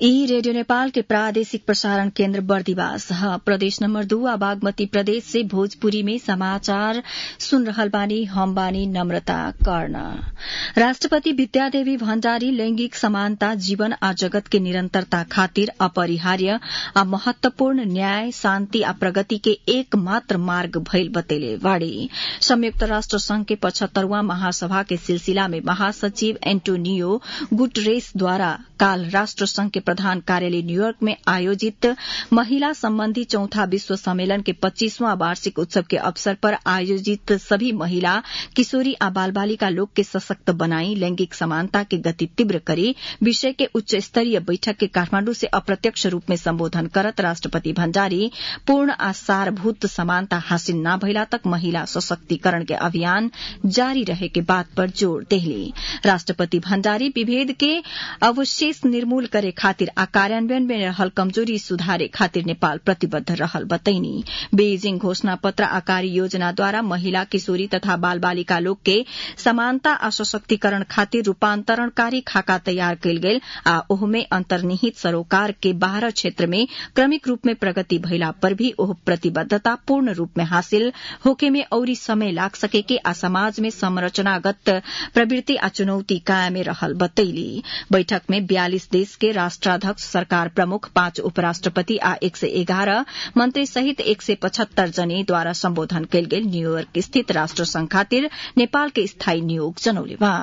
ई रेडियो नेपाल के प्रादेशिक प्रसारण केन्द्र बर्दिवास ह प्रदेश नम्बर दू आ बागमती प्रदेश से भोजपुरी में समाचार सुन रहल बानी हम बानी नम्रता कर्ण राष्ट्रपति विद्यादेवी भण्डारी लैंगिक समानता जीवन आ जगत के निरन्तरता खातिर अपरिहार्य आ महत्वपूर्ण न्याय शान्ति आ प्रगति के एक मात्र मार्ग भइल बतैले बाड़ी संयुक्त राष्ट्र संघ के पचहत्तरवां महासभा के सिलसिला में महासचिव एन्टोनियो गुटरेसद्वारा काल राष्ट्र संघ के प्रधान कार्यालय न्यूयॉर्क में आयोजित महिला संबंधी चौथा विश्व सम्मेलन के पच्चीसवां वार्षिक उत्सव के अवसर पर आयोजित सभी महिला किशोरी आ बाल बालिका लोग के सशक्त बनाई लैंगिक समानता के गति तीव्र करी विषय के उच्च स्तरीय बैठक के काठमांडू से अप्रत्यक्ष रूप में संबोधन करत राष्ट्रपति भण्डारी पूर्ण आ सारभूत समानता हासिल न भइला तक महिला सशक्तिकरण के अभियान जारी रहे के बात पर जोड़ देहली राष्ट्रपति भण्डारी विभेद के अवशेष निर्मूल करे खातिर आ कार्यान्वयन में रहल कमजोरी सुधारे खातिर नेपाल प्रतिबद्ध रहल बतैनी बेइजिङ घोषणा पत्र आ कार्य योजनाद्वारा महिला किशोरी तथा बाल बालिका लोग के समानता आ सशक्तिकरण खातिर रूपान्तरणकारी खाका तयार कयल गेल आ ओहमे अन्तर्निहित सरोकार के बाह्र क्षेत्र में क्रमिक रूप में प्रगति भइला पर भी ओह प्रतिबद्धता पूर्ण रूप में हासिल होके में औरी समय लाग सके के आ समाज में संरचनागत प्रवृत्ति आ चुनौती कायमे रहल बतैली बैठक में बयालिस देश के राष्ट्राध्यक्ष सरकार प्रमुख पाँच उपराष्ट्रपति आ एक सय एघार मन्त्री सहित एक सय पचहत्तर जनेद्वारा सम्बोधन कयल गेल न्यूयोर्क स्थित राष्ट्र संघ खातिर नेपाल के स्थायी नियोग जनौले बा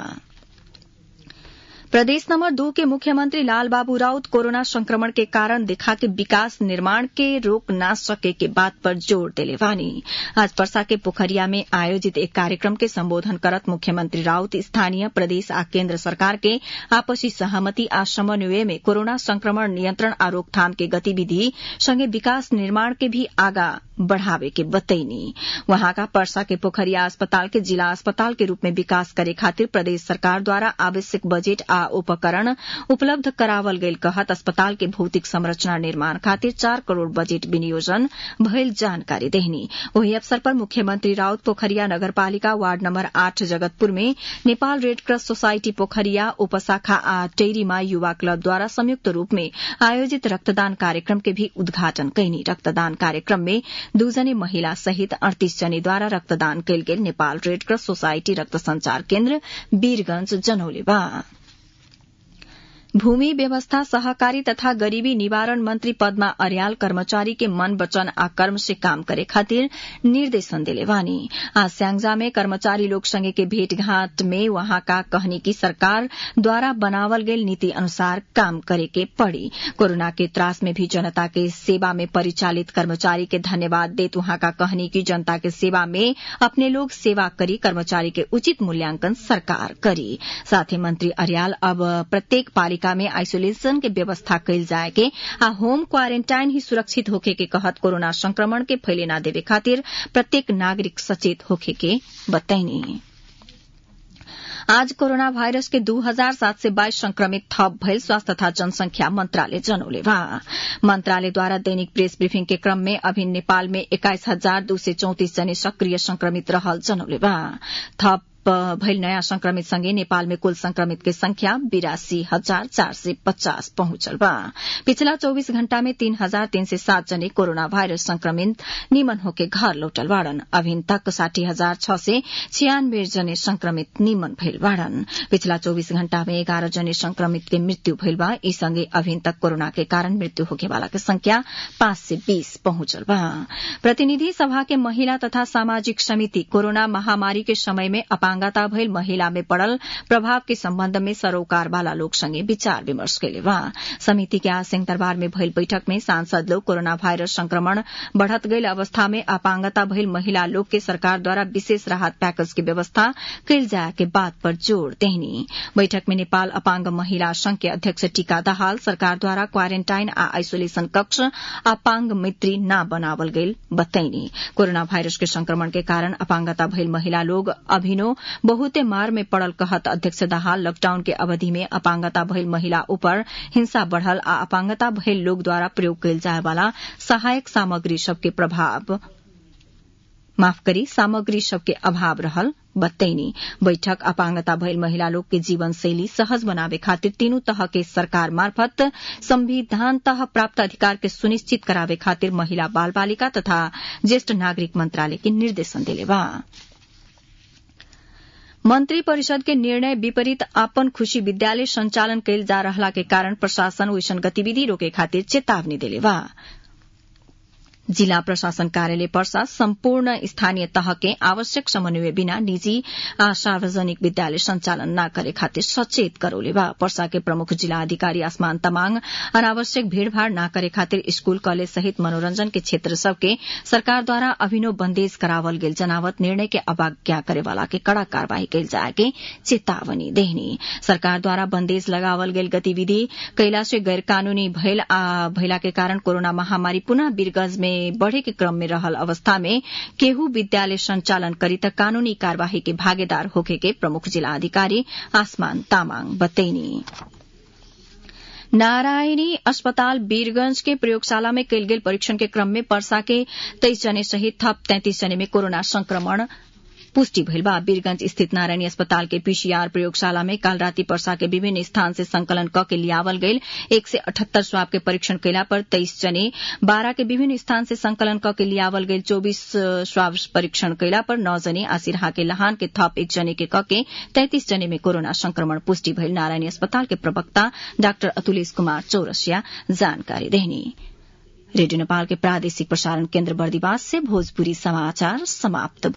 प्रदेश नंबर दो के मुख्यमंत्री लालबाबू राउत कोरोना संक्रमण के कारण देखा के विकास निर्माण के रोक न सके के बात पर जोर देले वानी आज परसा के पोखरिया में आयोजित एक कार्यक्रम के संबोधन करत मुख्यमंत्री राउत स्थानीय प्रदेश आ केन्द्र सरकार के आपसी सहमति आ समन्वय में कोरोना संक्रमण नियंत्रण आ रोकथाम के गतिविधि संगे विकास निर्माण के भी आगा बढ़ावे के बतैनी वहां परसा के पोखरिया अस्पताल के जिला अस्पताल के रूप में विकास करे खातिर प्रदेश सरकार द्वारा आवश्यक बजेट आ उपकरण उपलब्ध करावल गईल कहत अस्पताल के भौतिक संरचना निर्माण खातिर चार करोड़ बजेट विनियोजन भइल जानकारी देहनी वही अवसर पर मुख्यमंत्री राउत पोखरिया नगरपालिका वार्ड नंबर आठ जगतपुर में नेपाल रेडक्रॉस सोसाइटी पोखरिया उपशाखा आ टेरीमा युवा क्लब द्वारा संयुक्त रूप में आयोजित रक्तदान कार्यक्रम के भी उद्घाटन कैनी रक्तदान कार्यक्रम में दुजने महिला सहित अड़तीस जनेद्वारा रक्तदान कयल गेल नेपाल रेडक्रॉस सोसाइटी रक्त संचार केन्द्र वीरगंज जनौले बा भूमि व्यवस्था सहकारी तथा गरीबी निवारण मंत्री पद्मा अर्याल कर्मचारी के मन वचन आ कर्म से काम करे खातिर निर्देशन दिले वानी आज स्यांगजा में कर्मचारी लोग संगे के भेंटघाट में वहां का कहनी की सरकार द्वारा बनावल गेल नीति अनुसार काम करे के पड़ी कोरोना के त्रास में भी जनता के सेवा में परिचालित कर्मचारी के धन्यवाद देत वहां का कहनी की जनता के सेवा में अपने लोग सेवा करी कर्मचारी के उचित मूल्यांकन सरकार करी साथ ही मंत्री अर्याल अब प्रत्येक पालिका पालिका में आइसोलेशन के व्यवस्था कैल जाए के आ होम क्वारेन्टाइन ही सुरक्षित होखे के कहत कोरोना संक्रमण के फैले न देवे खातिर प्रत्येक नागरिक सचेत होखे के बताइनी आज कोरोना भाइरस के दू हजार सात सय बाइस संक्रमित थप भइल स्वास्थ्य तथा जनसंख्या मंत्रालय जनौले बा मंत्रालयद्वारा दैनिक प्रेस ब्रिफिङ के क्रम में अभी नेपाल में एक्काइस हजार दू सय चौतिस जने सक्रिय संक्रमित रहल जनौले बा थप भइल नयाँ संक्रमित सँगै नेपाल कुल संक्रमित के संख्या बिरासी हजार चार सय पचास पहुंचल बा पिछला चौबीस घण्टा में तीन हजार तीन सय सात जने कोरोना भाइरस संक्रमित निमन होके घर लौटल बाड़न अभिन तक साठी हजार छ सय छियानब्बे जने संक्रमित निमन भइल बाड़न पिछला चौबीस घण्टा में एघार जने संक्रमित के मृत्यु भइल बा यी सँगै अभिन तक कोरोना के कारण मृत्यु होकेवाला के संख्या पाँच सय बीस पहुंचल बा प्रतिनिधि सभा के महिला तथा सामाजिक समिति कोरोना महामारी के समय में अपांगता भइल महिला में पड़ल प्रभाव के सम्बन्ध में सरोकार वाला लोग संगे विचार विमर्श कैले बा समिति के आज सिंहदरबार में भइल बैठक में सांसद लोग कोरोना वायरस संक्रमण बढ़त गईल अवस्था में अपांगता भइल महिला लोग के सरकार द्वारा विशेष राहत पैकेज की व्यवस्था कैल जाए के बात पर जोड़ देहनी बैठक में नेपाल अपांग महिला संघ के अध्यक्ष टीका दाहाल सरकार द्वारा क्वारेन्टाइन आ आइसोलेशन कक्ष अपांग मित्री न बनावल गईल बतैनी कोरोना वायरस के संक्रमण के कारण अपांगता भइल महिला लोग अभिनो बहुते मार में पड़ल कहत अध्यक्ष दाहाल लॉकडाउन के अवधि में अपांगता भइल महिला ऊपर हिंसा बढ़ल आ अपांगता भइल लोग द्वारा प्रयोग कैल जाय वाला सहायक सामग्री सबके प्रभाव माफ करी सामग्री सबके अभाव रहल बतैनी बैठक अपांगता भइल महिला लोग के जीवन शैली सहज बनावे खातिर तीनू तह के सरकार मार्फत संविधान तह प्राप्त अधिकार के सुनिश्चित करावे खातिर महिला बाल बालिका तथा ज्येष्ठ नागरिक मंत्रालय के निर्देशन दिले बा मंत्री परिषद के निर्णय विपरीत आपन खुशी विद्यालय संचालन कैल जा रहला के कारण प्रशासन ओइसन गतिविधि रोके खातिर चेतावनी दिले बा जिला प्रशासन कार्यालय पर्सा सम्पूर्ण स्थानीय तह के आवश्यक समन्वय बिना निजी आ सार्वजनिक विद्यालय संचालन न करे खातिर सचेत करौले बा पर्सा के प्रमुख जिला अधिकारी आसमान तमाङ अनावश्यक भीड़भाड़ न करे खातिर स्कूल कॉलेज सहित मनोरंजन के क्षेत्र सबके सरकारद्वारा अभिनव बंदेज करावल गेल जनावत निर्णय के अवज्ञा करेवाला के कड़ा कार्यवाही कैल जाए के चेतावनी देहनी सरकारद्वारा बंदेज लगावल गेल गतिविधि कैला से गैर कानूनी भइला के कारण कोरोना महामारी पुनः वीरगंज में बढ़े के क्रम में रहल अवस्था में केहू विद्यालय संचालन करी त कानूनी कार्यवाही के भागीदार होके के प्रमुख जिला अधिकारी आसमान तामाङ बतैनी नारायणी अस्पताल वीरगंज के प्रयोगशाला में कैल गेल परीक्षण के क्रम में पर्सा के तेईस जने सहित थप तैंतीस जने में कोरोना संक्रमण पुष्टि भइल बा वीरगंज स्थित नारायणी अस्पताल के पीसीआर प्रयोगशाला में काल राति पर्सा के विभिन्न स्थान से संकलन क के लियावल गईल एक से अठहत्तर स्वाब के परीक्षण कैला पर तेईस जने बारह के विभिन्न स्थान से संकलन क के लियावल गईल चौबीस स्वाब परीक्षण कैला पर नौ जने आ सिरहा के लहान के थप एक जने के क के तैंतीस जने में कोरोना संक्रमण पुष्टि भइल नारायणी अस्पताल के प्रवक्ता डाक्टर अतुलेश कुमार चौरसिया जानकारी देहनी रेडियो नेपाल के प्रादेशिक प्रसारण केन्द्र बर्दिवास से भोजपुरी समाचार समाप्त